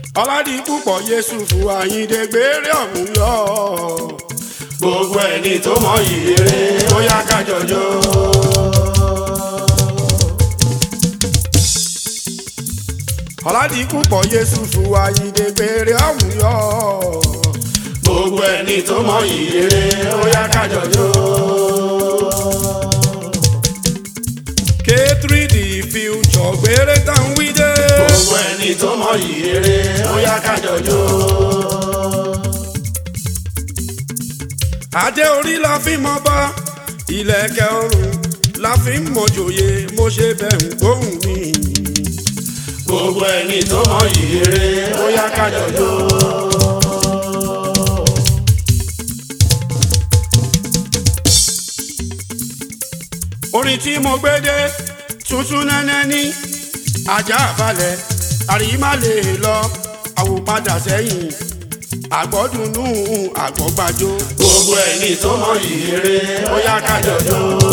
ọládì púpọ̀ yéṣùfù àyíǹde gbére ọ̀hún yọ. gbogbo ẹni tó mọ ìrere ó yá ká jọjọ. ọládì púpọ̀ yéṣùfù àyíǹde gbére ọ̀hún yọ. gbogbo ẹni tó mọ ìrere ó yá ká jọjọ. k3 the future gbére tán wí dé. gbogbo ẹni tó mọ ìrere ó yá ká jọjọ. adé orí la fi mọ bá ìlẹ̀kẹ̀ ọrùn la fi ń mọ̀jòyè mo ṣe bẹ̀ ń gbóhùn mi. gbogbo ẹni tó mọ ìrere ó yá ká jọjọ. orin tí mo gbé dé tuntun nẹ́nẹ́ ní ajá balẹ̀ àrímá lè lọ àwòpadà sẹ́yìn àgbọ̀dùnú àgbọ̀gbàjò. gbogbo ẹni tó mọ ìrere ó yá ká jọjọ.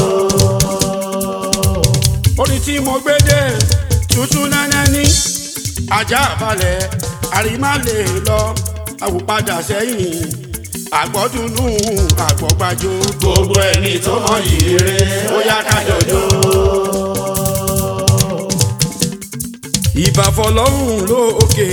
orin tí mo gbé dé tuntun nẹ́nẹ́ ní ajá balẹ̀ àrímá lè lọ àwòpadà sẹ́yìn àgbọ̀dùnú àgbọ̀gbàjò. gbogbo ẹni tó mọ ìrere ó yá ká jọjọ. ìbàfọlọ́hún lókè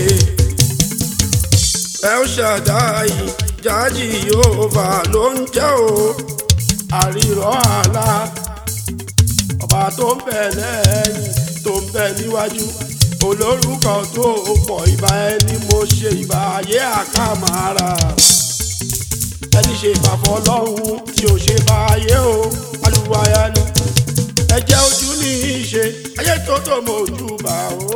ẹ ó ṣàdáyì jájì yóòbá ló ń jẹ́ o àrírọ́ àlá ọba tó ń bẹ lẹ́yìn tó ń bẹ níwájú olórúkọ tó pọ̀ ìbá ẹni mo ṣe ìbá ayé àkàmàrà ẹni ṣe ìbàfọlọ́hún tí ò ṣe bá ayé o alùwàyà ni ẹjẹ ojú ní í ṣe ayé tó tó mọ ojú bá o.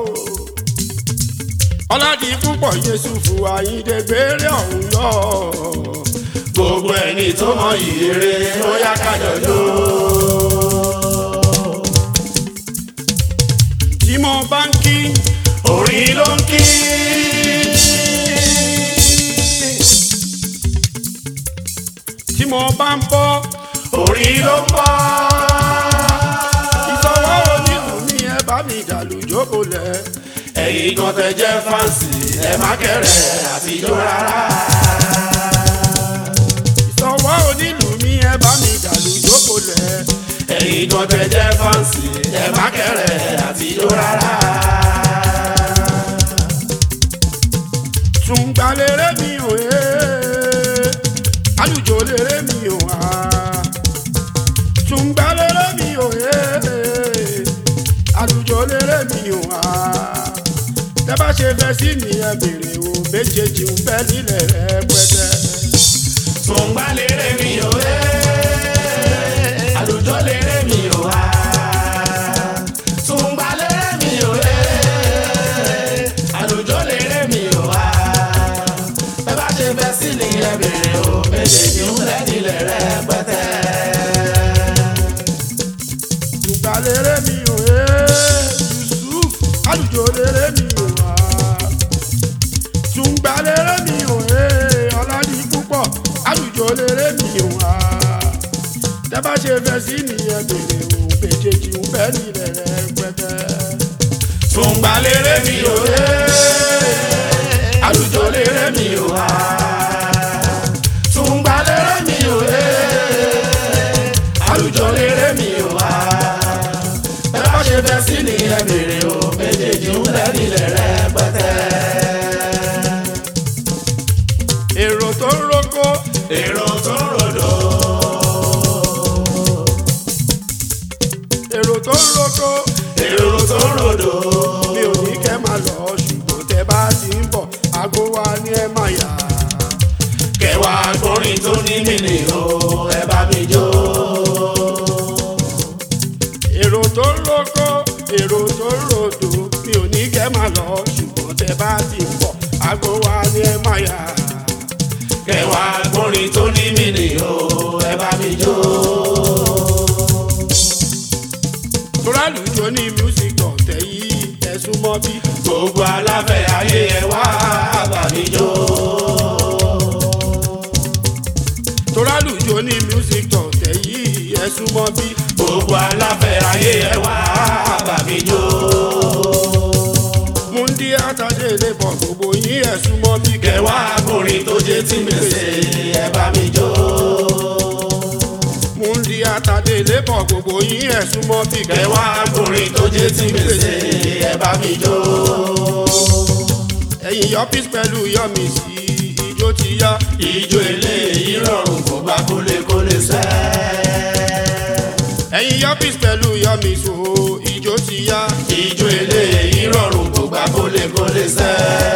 ọládì púpọ̀ yéṣùfù àyíǹde gbére ọ̀hún yọ. gbogbo ẹni tó mọ ìrere ó yá ká jọjọ. tí mo bá ń kí orin ló ń kí. tí mo bá ń bọ́ orin ló ń bọ́. ìsọwọ́ onílù mi ẹ bá mi dàlú jókòó lẹ̀. ẹ̀yin kan tẹ jẹ́ fáǹsì ẹ má kẹ̀rẹ̀ àtijọ́ rárá. ìsọwọ́ onílù mi ẹ bá mi dàlú jókòó lẹ̀. ẹ̀yin kan tẹ jẹ́ fáǹsì ẹ má kẹ̀rẹ̀ àtijọ́ rárá. tún gba léré mi ò ẹ́ alùjò léré mi ò wá tún gba léré mi ò ẹ́ alùjò léré mi ò wá tẹ bá ṣe fẹ́ sí mi ẹ bèrè o méjèèjì ń bẹ nílẹ̀ rẹpẹtẹ. Tùǹgbà lérè mi ò ẹ́, àlùjọ lérè mi ò wá. Tùǹgbà lérè mi ò ẹ́, àlùjọ lérè mi ò wá. Bẹ́ẹ̀ bá ṣe fẹ́ sí ni ẹ bèrè o, méjèèjì ń bẹ nílẹ̀ rẹpẹtẹ. tún gba léré mi ò ẹ́ Yusuf alùjò léré mi ò wá tún gba léré mi ò ẹ́ ọlọ́dí púpọ̀ alùjò léré mi ò wá tẹ bá ṣe fẹ́ sí nìyẹn bèrè o méjèèjì ń bẹ nílẹ̀ rẹpẹtẹ. Tùǹgbà lérè mi ò ẹ́, àlùjọ lérè mi ò wá. Tùǹgbà lérè mi ò ẹ́, àlùjọ lérè mi ò wá. Ẹ bá ṣe fẹ́ sí ni ẹ bèrè o, méjèèjì ń bẹ nílẹ̀ rẹpẹtẹ. èrò tó ń roko Èrò tó ń rodò, èrò tó ń roko èrò tó ń rodò. mi ò ní kẹ́ máa lọ ṣùgbọ́n tẹ bá ti ń bọ̀ aago wa ni ẹ máa yà. Kẹwàá gbọ́rin tó ní mìnì o, ẹ bá mi jó. èrò tó ń roko èrò tó ń rodò mi ò ní kẹ́ máa lọ ṣùgbọ́n tẹ bá ti ń bọ̀ aago wa ni ẹ máa yà. Kẹwàá gbọ́rin tó ní mìnì o, ẹ bá mi jó. torálù tó ní music ọ̀tẹ̀ yìí ẹ̀sùn mọ́ bí. gbogbo aláfẹ́ ayé ẹ wá bá mi jó. torálù tó ní music ọ̀tẹ̀ yìí ẹ̀sùn mọ́ bí. gbogbo aláfẹ́ ayé ẹ wá bá mi jó. múndí àtàdé lè bọ̀ gbogbo yín ẹ̀sùn mọ́ bí kẹwàá akọrin tó jẹ́ tí gbèsè ẹ bá mi jó. múndí àtàdé lè bọ̀ gbogbo yín ẹ̀sùn mọ́ bí kẹwàá akọrin tó jẹ́ tí gbèsè ẹ bá mi jó. ẹ̀yin yọpis pẹ̀lú yọmi sí ijó ti yá ijó eléyìí rọrùn kò gbà kólékólé sẹ́. ẹ̀yin yọpis pẹ̀lú yọmi so ijó ti yá ijó eléyìí rọrùn kò gbà kólékólé sẹ́.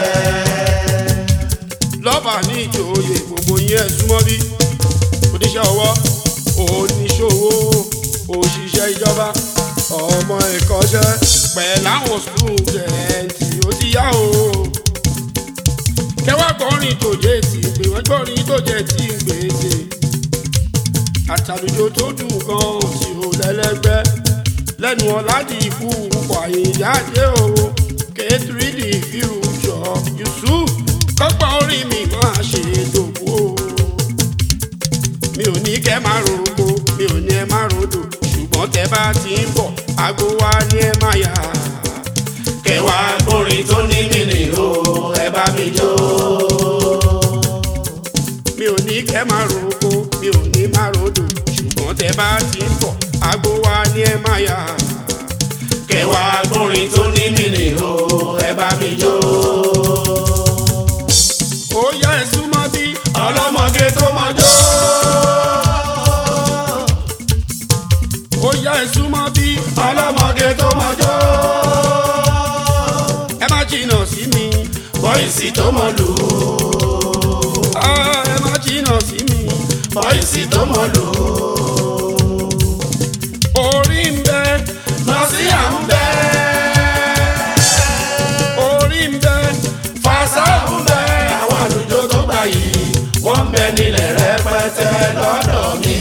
lọ́ba ní ìjòyè gbogbo yín ẹ̀sùn mọ́ bí oníṣẹ́ ọwọ́ oníṣòwò òṣìṣẹ́ ìjọba ọmọ ẹ̀kọ́ṣẹ́ pẹ̀láwọn stúdẹ̀ǹtì ó ti yá o kẹwàá gbọ́rin tó jẹ́ ti gbé wọ́n gbọ́rin tó jẹ́ ti gbèsè àtàlùjọ tó dùn gan tí ò lẹ́lẹ́gbẹ́ lẹ́nu ọ̀làdì ikú pọ̀ àyíjáde o kẹ́tìrìdì fíújọ yusuf kọ́pọ̀ orí mi máa ṣe dògbò o mi ò ní kẹ́ máa rògbò mi ò ní ẹ máa ròdò ṣùgbọ́n tẹ bá ti ń bọ̀ àgbo wa ni ẹ máa yà kẹwàá akọrin tó ní mìíní o ẹ bá mi jó. mi ò ní kẹ́ máa rògbò mi ò ní máa ròdò ṣùgbọ́n tẹ bá ti ń bọ̀ àgbo wa ni ẹ máa yà kẹwàá akọrin tó ní mìíní o ẹ bá mi jó. ó yá ẹ súnmọ́ bí ọlọ́mọge tó mọ jó. ó yá ẹ súnmọ́ bí ọlọ́mọge tó mọ jó. ẹ má jìnnà sí mi bọ́ìsì tó mọ lù ú. Ah, ẹ má jìnnà sí mi bọ́ìsì tó mọ lù ú. orí ń bẹ nọ́ọ̀sì à ń bẹ́. orí ń bẹ fàṣà ń bẹ́. àwọn àlùjọ tó gbà yìí wọ́n ń bẹ nílẹ̀ rẹpẹtẹ lọ́dọ̀ mi.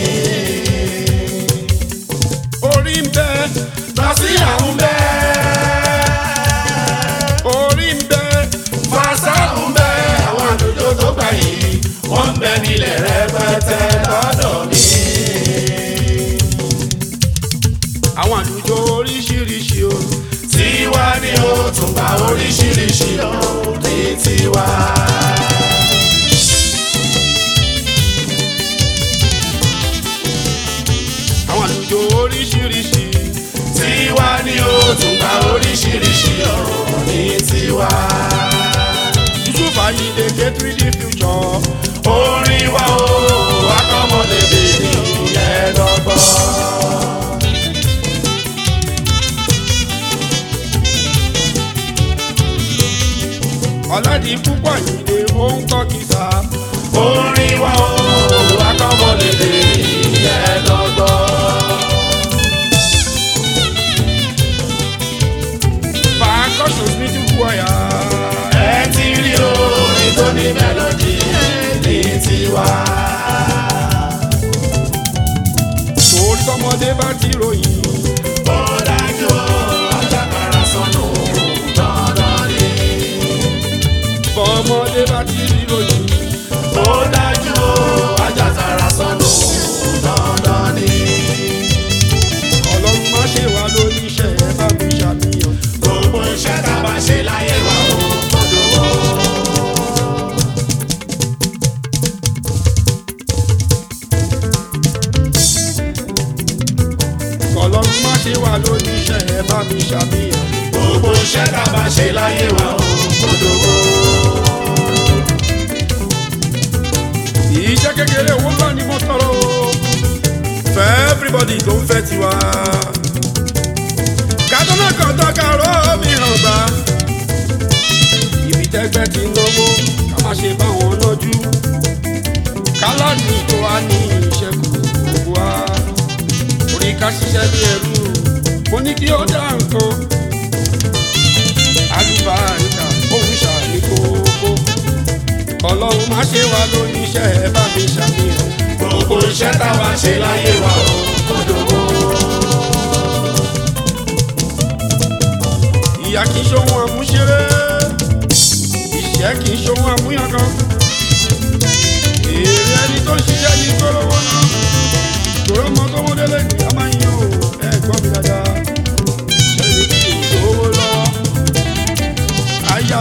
orí ń bẹ nọ́ọ̀sì à ń bẹ́. orí ń bẹ fàṣà ń bẹ́. àwọn àlùjọ tó gbà yìí wọ́n ń bẹ nílẹ̀ rẹpẹtẹ lọ́dọ̀ mi. àwọn àlùjọ oríṣiríṣi o tiwa ni ó tún bá oríṣiríṣi ọ̀hún ní tiwa. àwọn àlùjọ oríṣiríṣi tiwa ni ó tún bá oríṣiríṣi ọ̀hún ní tiwa. yusuf ayinde k3d future orin wa o akọ́mọlédè ní ẹ̀ẹ́dọ́gbọ́n. ọ̀làdì púpọ̀ ayinde ó ń kọ́ kìsà orin wa o akọ́mọlédè ní ẹ̀ẹ́dọ́gbọ́n. percussion middle choir ẹ ti rí orin tó ní mélòdì ní tiwa. torí tọmọdé bá ti ròyìn ó dájú o ajákàrà sọnù dandan ni. bọ́mọdé bá ti ròyìn ó dájú o ajákàrà sọnù dandan ni. ọlọ́run má ṣe wá lóníṣẹ́ ẹ bá mi ṣàníyàn. gbogbo iṣẹ́ tá a bá ṣe láyé wa ò gbọdọ̀ wọ́. ọlọ́run má ṣe wá lóníṣẹ́ ẹ bá mi ṣàníyàn. gbogbo iṣẹ́ tá a bá ṣe láyé wa ò gbọdọ̀ wọ́. iṣẹ́ kékeré owó bá ní mo tọrọ o. fẹ́ everybody tó ń fẹ́ tiwa. kàtọ́nà kan tó kàró mi hàn gbà. ibi tẹ́gbẹ́ ti náwó ká má ṣe bá wọn lọ́jú. kálánì tó wá ní ìṣẹ́kù gbogbo wa. orí ká ṣiṣẹ́ bí ẹrú mo ní kí ó dá nǹkan. alùbáríkà òun ṣàní kókó ọlọ́run má ṣe wá lóníṣẹ́ ẹ bá mi ṣàníyàn. gbogbo iṣẹ́ tá a bá ṣe láyé wa ò gbọdọ̀ wọ́. ìyá kì í ṣohun àmúṣeré ìṣẹ́ kì í ṣohun àmúyangàn. èrè ẹni tó ń ṣiṣẹ́ ní gbólówó náà tòró mọ tó mọ délé ní a máa ń yan o ẹ gbọ́ mi dáadáa. ṣẹ́ni tí ò lówó lọ́wọ́ aya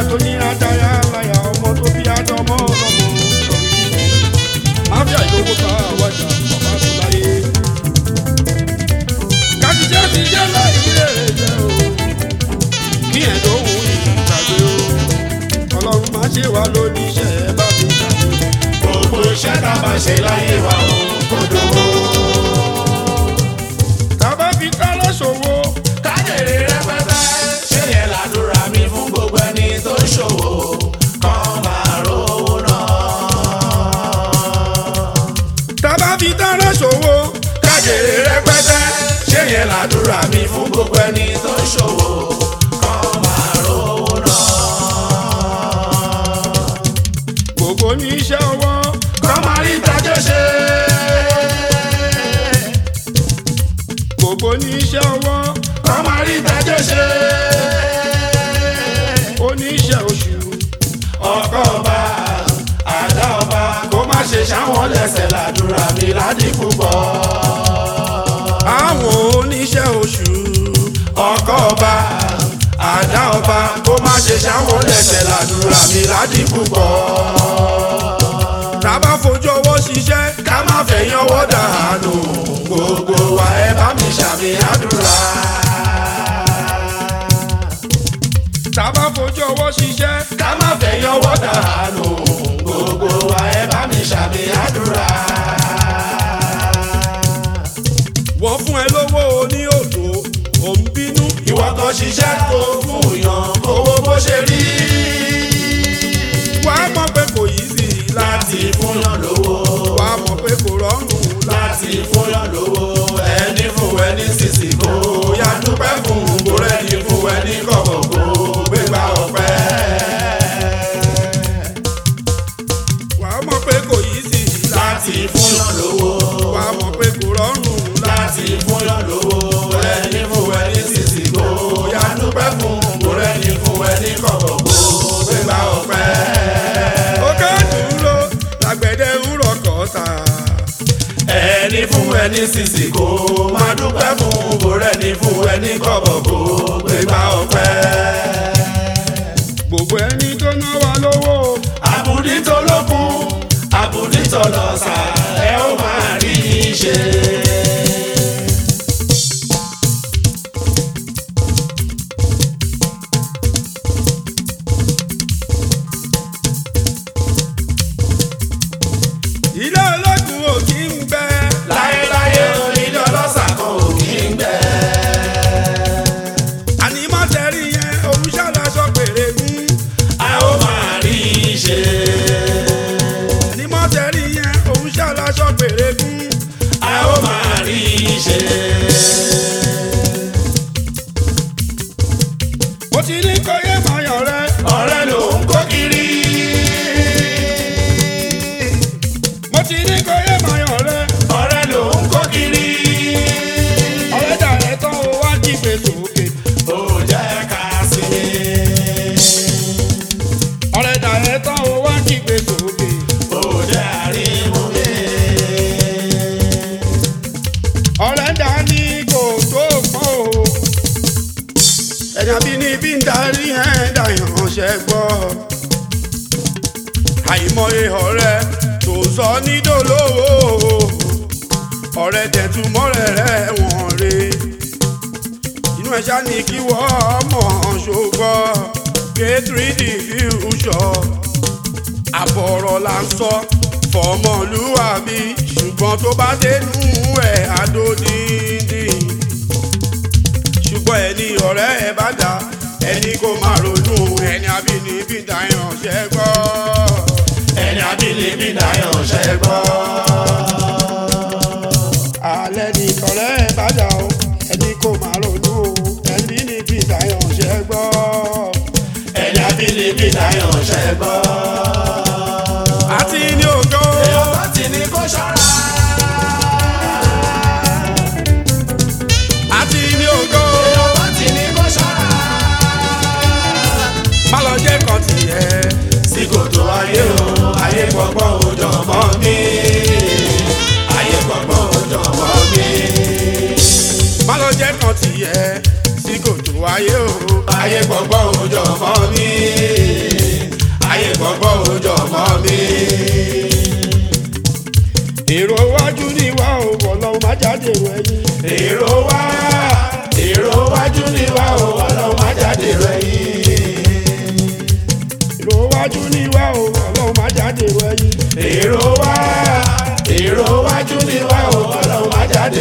iṣẹ́ tá a bá ṣe láyé wa ò kò dòwó. tàbá fi kálọ̀ ṣòwò kájèrè rẹpẹtẹ ṣé yẹn làdúrà mi fún gbogbo ẹni tó ń ṣòwò kàn máa rówó náà. tàbá fi tààrà ṣòwò kájèrè rẹpẹtẹ ṣé yẹn làdúrà mi fún gbogbo ẹni tó ń ṣòwò kàn máa rówó náà. gbogbo ní iṣẹ́ ọwọ́ kàn máa rí ìtajà ṣe. gbogbo ní iṣẹ́ ọwọ́ kàn máa rí ìtajà ṣe. oníṣẹ́ oṣù ọkọ ọba àdá ọba kó má ṣe ṣáwọn lẹ́sẹ̀ làdúrà mi ládìkú pọ̀. àwọn oníṣẹ́ oṣù ọkọ ọba àdá ọba kó má ṣe ṣáwọn lẹ́sẹ̀ làdúrà mi ládìkú pọ̀. tàbá fojú ọwọ́ ṣiṣẹ́ ká má fẹ̀yìn ọwọ́ dànù gbogbo wa ẹ bá mi ṣàmì àdúrà. tàbá fojú ọwọ́ ṣiṣẹ́ ká má fẹ̀yìn ọwọ́ dànù gbogbo wa ẹ bá mi ṣàmì àdúrà. wọ́n fún ẹ lówó oní òtò ò ń bínú ìwọ kan ṣiṣẹ́ tó fún yàn owó bó ṣe rí wàá mọ̀ pé kò yí sí i láti fún yàn lówó wàá mọ̀ pé kò rọrùn láti fún yàn lówó ẹni fún ẹni sísì kó yá dúpẹ́ fún gbòòrò ẹni fún ẹni kọ̀kọ̀ kó gbégbá ọpẹ́. wàá mọ̀ pé kò yí sí i láti fún yàn lówó wàá mọ̀ pé kò rọrùn láti fún yàn lówó ẹni fún ẹni sísì kó yá dúpẹ́ fún gbòòrò ẹni fún ẹni kọ̀kọ̀ kó gbégbá ọpẹ́. òkè dúró làgbẹ̀dẹ ń rọkọ̀ tà ẹni fún ẹni sísì kó máa dúpẹ́ fún bòrẹ́ ní fún ẹni kọ̀bọ̀ kó gbégbá ọpẹ́. gbogbo ẹni tó ná wa lówó àbùdí tó lókun àbùdí tó lọ́sà ẹ ó máa rí i ṣe. ilé ológun ò kí ń gbẹ láyéláyé onílé ọlọ́sà kan ò kí ń gbẹ. àní má tẹ̀rí yẹn òun ṣàlàṣọ péré mú a ó máa rí i ṣe. àní má tẹ̀rí yẹn òun ṣàlàṣọ péré mú a ó máa rí i ṣe. mo ti ní kó yé mayọ̀ rẹ ọ̀rẹ́ ló ń kó kiri. mo ti ní kó yé mayọ̀ rẹ ọ̀rẹ́ ló ń kó kiri. ọ̀rẹ́ dà rẹ tán o wá jí gbèsè òkè ó jẹ́ ká sí i. ọ̀rẹ́ dà rẹ tán o wá jí gbèsè òkè ó jẹ́ àrímú mi. ọ̀rẹ́ dà ní kò tó pọ̀ o ẹ̀yà bí ní bí ń darí ẹ̀ dàyàn ṣẹ́ gbọ́ àìmọye ọ̀rẹ́ tó sọ nídòlówó ọ̀rẹ́ tẹ̀túmọ́rẹ́ rẹ̀ wọ̀n re inú ẹ̀ṣá ni kí wọ́n mọ̀ ṣògbọ́ kéétìrìdì fíúṣọ àbọ̀rọ̀ là ń sọ fọmọlúwàbí ṣùgbọ́n tó bá dénú ẹ̀ adódìndì ṣùgbọ́n ẹni ọ̀rẹ́ ẹ bá dá ẹni kò máa ronú ẹni abínibí dáyàn ṣẹ́gbọ́ ẹni abínibí dáyọ̀ ṣẹ́ gbọ́. alẹ́ ní ọ̀rẹ́ ẹ bá dá o ẹni kò máa ronú ẹni níbi dáyàn ṣẹ́gbọ́ ẹni abínibí dáyọ̀ ṣẹ́ gbọ́. àti ní ògo èèyàn bá ti ní kó ṣọ́ra. àti ní ògo èèyàn bá ti ní kó ṣọ́ra. má lọ jẹ́ kan tiẹ̀ sí kòtò ayé o ayé gbọ́gbọ́n òjò mọ́ mi. ayé gbọ́gbọ́n òjò mọ́ mi. má lọ jẹ́ kan tiẹ̀ sí kòtò ayé o ayé gbọ́gbọ́n òjò mọ́ mi. ayé gbọ́gbọ́n òjò mọ́ mi. èrò iwájú ni wà ó wọ̀ lọ́wọ́ má jáde rẹ̀ yín. èrò wá èrò wájú ni wá o ọlọ́run má jáde rẹ̀ yìí. èrò iwájú ni wà ó ọlọ́run má jáde rẹ̀ yín. èrò wá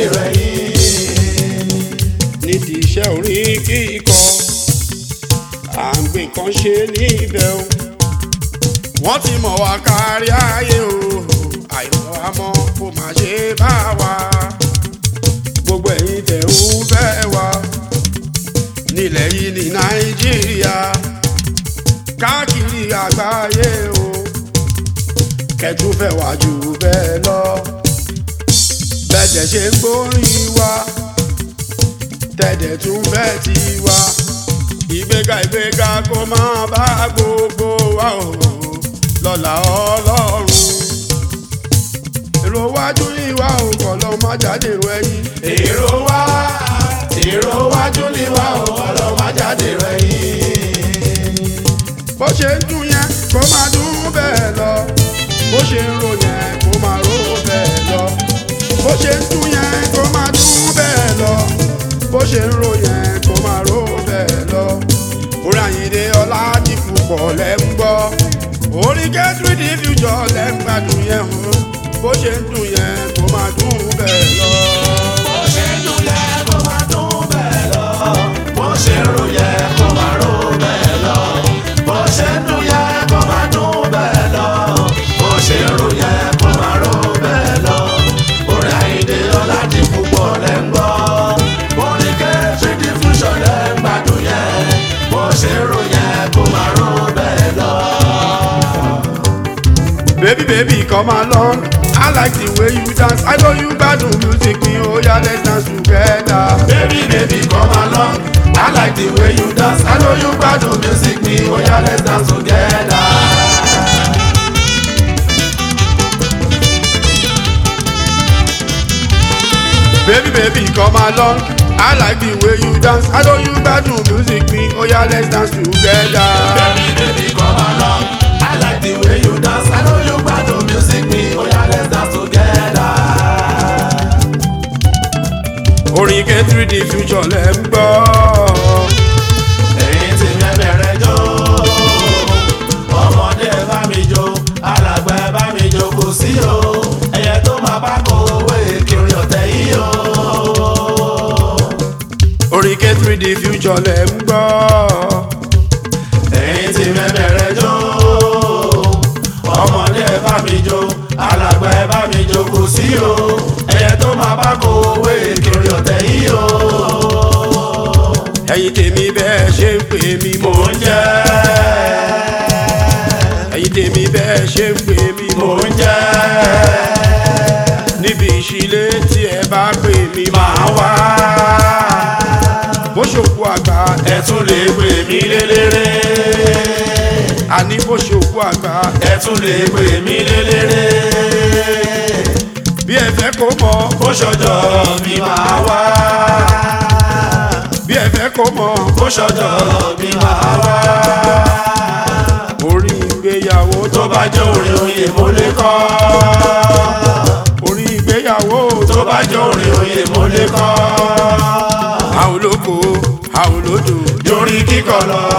dèrò ẹ̀yìn. ní ti iṣẹ́ orin kíkọ à ń gbé kan ṣe níbẹ̀ o wọ́n ti mọ̀ wá kárí ayé o àìmọ̀ àmọ́ kò má ṣe bá wa gbogbo ẹ̀yin tẹ̀ ń fẹ́ wa nílẹ̀ yìí ní nàìjíríà káàkiri àgbáyé o kẹtù fẹ́ wá jù bẹ́ẹ̀ lọ bẹ́ẹ̀ ṣe ń gbórin wa tẹ̀dẹ̀ tún fẹ́ ti wá ìgbéga ìgbéga kó máa bá gbogbo wa o lọ́la ọlọ́run èrò wájú ìwà o kọ̀ lọ́ má jáde ro ẹyin èrò wá èrò wájú ni wá o ọlọ́wà jáde rẹ̀ yìí. bó ṣe ń dún yẹn kó máa dún bẹ́ẹ̀ lọ bó ṣe ń ro yẹn kó máa ro bẹ́ẹ̀ lọ bó ṣe ń dún yẹn kó máa dún bẹ́ẹ̀ lọ bó ṣe ń ro yẹn kó máa ro bẹ́ẹ̀ lọ orí àyìnlé ọlá ti púpọ̀ lẹ́ ń gbọ́ orí kẹ́tùrì di future lẹ́ ń gbádùn yẹn hàn bó ṣe ń dún yẹn kó máa dún bẹ́ẹ̀ lọ. bó ṣe ń dún yẹ kó máa dún bẹ́ẹ̀ lọ. bó ṣe ń ro yẹ kó máa ro bẹ́ẹ̀ lọ. bó ṣe ń dún yẹ kó máa dún bẹ́ẹ̀ lọ. bó ṣe ń ro yẹ kó máa ro bẹ́ẹ̀ lọ. orin àyíndé ọ̀làdì púpọ̀ lẹ́ ń gbọ́. orin kẹ́tì diffusion lẹ́ ń gbádùn yẹ. bó ṣe ń ro yẹ kó máa ro bẹ́ẹ̀ lọ. Baby, baby, come along. I like the way you dance. I know you gbádùn music me. Oh yeah, let's dance together. Baby, baby, come along. I like the way you dance. I know you gbádùn music me. Oh yeah, let's dance together. Baby, baby, come along. I like the way you dance. I know you gbádùn music me. Oh yeah, let's dance together. Baby, baby, come along. I like the way you dance. I know you gbádùn music me. Oh yeah, let's dance together. Orin kẹ́tìrì di future lẹ́ ń gbọ́. Ẹ̀yin tí mi bẹ̀rẹ̀ jó. Ọmọdé bá mi jó. Alàgbà bá mi jó kò sí o. Ẹyẹ tó máa bá kó owó kiri ọ̀tẹ̀ yìí o. Orin kẹ́tìrì di future lẹ́ ń gbọ́. ẹ̀yin tí mẹ́bẹ̀rẹ̀ jó ọmọdé ẹ bá mi jó alàgbà ẹ bá mi jó kò sí o ẹyẹ tó máa bá kó owó kiri ọ̀tẹ̀ yìí o. Ẹ̀yin tèmi bẹ́ẹ̀ ṣe ń pè mí mò mò ń ń jẹ́ ẹ̀yin tèmi bẹ́ẹ̀ ṣe ń pè mí mò mò ń ń jẹ́ níbi ìṣílé tí ẹ bá pè mí máa wá bó ṣòkú àgbà ẹ tún lè pè mí lélẹ́rẹ́ àní bó ṣòkú àgbà ẹ tún lè pè mí lélẹ́rẹ́ bí ẹ fẹ́ kó mọ̀ bó ṣọjọ́ mi máa wá bí ẹ fẹ́ kó mọ̀ bó ṣọjọ́ mi máa wá. orí ìgbéyàwó tó bá jẹ́ orin oyè mo lè kọ́. orí ìgbéyàwó tó bá jẹ́ orin oyè mo lè kọ́. àwọn olóko àwọn olódò yorin kíkọ lọ